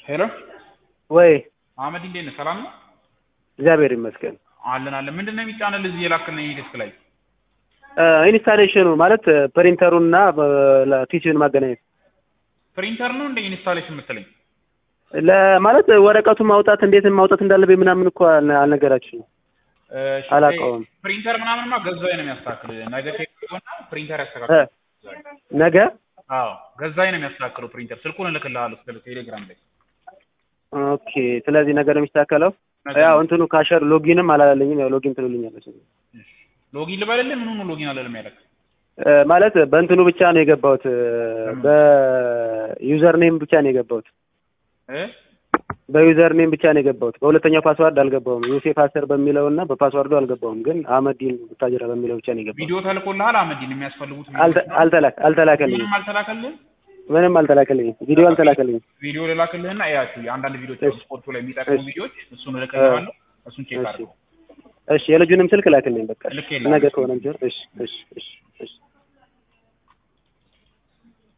ሄሎ ወይ አህመድ እንዴት ነህ? ሰላም ነው? እግዚአብሔር ይመስገን። አለን አለን። ምንድን ነው የሚጫነልህ እዚህ የላክልኝ ዲስክ ላይ? ኢንስታሌሽኑ ማለት ፕሪንተሩን እና ፒሲውን ማገናኘት ፕሪንተር ነው እንደ ኢንስታሌሽን የምትለኝ? ለማለት ወረቀቱን ማውጣት እንዴት ማውጣት እንዳለብኝ ምናምን እኮ አልነ- አልነገራችሁም። እሺ፣ አላውቀውም። ፕሪንተር ምናምንማ ገዛኸኝ ነው የሚያስተካክልህ። ነገ ቴክኒክና ፕሪንተር እ ያስተካክል። ነገ አዎ ገዛኸኝ ነው የሚያስተካክለው ፕሪንተር። ስልኩን እልክልሃለሁ ስለ ቴሌግራም ላይ። ኦኬ። ስለዚህ ነገ ነው የሚስተካከለው። ነገ ያው ነው። እንትኑ ካሸር ሎጊንም አላለልኝም። ያው ሎጊን ትሉልኛለች እሺ። ሎጊን ልበልልህ? ምኑ ነው ሎጊን አለልም ያለክ? ማለት በእንትኑ ብቻ ነው የገባሁት፣ በዩዘር ኔም ብቻ ነው የገባሁት። እ በዩዘር ኔም ብቻ ነው የገባሁት። በሁለተኛው ፓስዋርድ አልገባሁም። ዮሴፍ አሰር በሚለው እና በፓስዋርዱ አልገባሁም። ግን አህመዲን ቡታጅራ በሚለው ብቻ ነው የገባሁት። ቪዲዮ ተልኮልሃል? አህመዲን የሚያስፈልጉት አልተ- አልተላክ አልተላከልኝም። ምንም አልተላከልህም? ምንም አልተላከልኝም። ቪዲዮ አልተላከልኝም። ቪዲዮ ልላክልህና እያቸው አንዳንድ ቪዲዮዎች እሺ። ስፖርቱ ላይ የሚጠቅሙ እሺ። ቪዲዮዎች እሱን እልክልሃለሁ። እሱን ቼክ እሺ አድርገው። እሺ፣ የልጁንም ስልክ ላክልኝ በቃ ልኬልሃለሁ። ነገ ከሆነ ጀር። እሺ እሺ እሺ እሺ